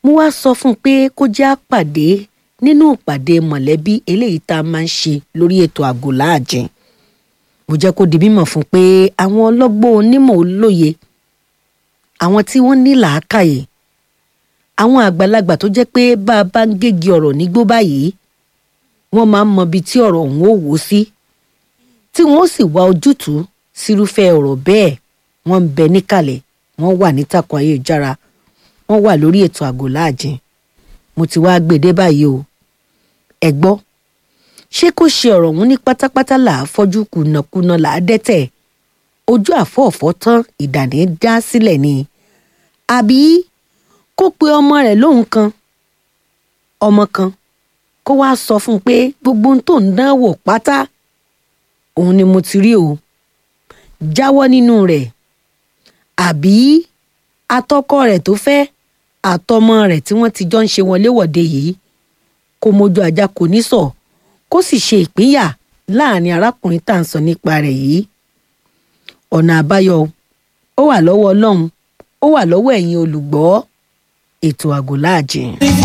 mo wá sọ fún un pé kó jẹ́ àpàdé nínú ìpàdé mọ̀lẹ́bí eléyìí tá a máa ń ṣe lórí ètò àgọ́ láàjìn mo jẹ́ kó di mímọ̀ fún un pé àwọn ọlọ́gbọ́n onímọ̀ olóye àwọn tí wọ́n ní làákàyè àwọn àgbàlagbà tó jẹ́ pé bá a bá ń gégi ọ̀rọ̀ nígbó báyìí wọ́n máa ń mọ ibi tí ọ̀rọ̀ ọ̀hún ò wò sí tí wọ́n sì wá ojútùú sírúfẹ́ ọ̀rọ̀ bẹ́ẹ̀ wọ́n ń bẹ níkàlẹ̀ wọ́n wà nítàkùn ayélujára wọ́n wà lórí ètò àgọ́ láàjìn mo ti wá gbèdé báyìí o ẹ gbọ́ ṣé kó ṣe ọ̀rọ̀ ọ̀hún ní pátápátá là á fọ́jú kùnàkùnà là á dẹ́tẹ̀ ojú àfọ̀ọ̀fọ́ tán ìdàní dá sílẹ̀ ni àbí kó pe ọmọ rẹ̀ lóhùn kan ọmọ kan kó wáá sọ fún un pé gbogbo ohun tó ń dánwò pátá òun ni mo ti rí o jáwọ́ nínú rẹ̀ àbí atọ́kọ rẹ̀ tó fẹ́ àtọmọ rẹ̀ tí wọ́n ti jọ ń ṣe wọléwọ̀de yìí kó mójú ajá kò ní sọ kó sì ṣe ìpínyà láàrin arákùnrin tá à ń sọ nípa rẹ̀ yìí ọ̀nà àbáyọ ó wà lọ́wọ́ ọlọ́run ó wà lọ́wọ́ ẹ̀yin olùgbọ́ ètò àgọ́ láàjìn.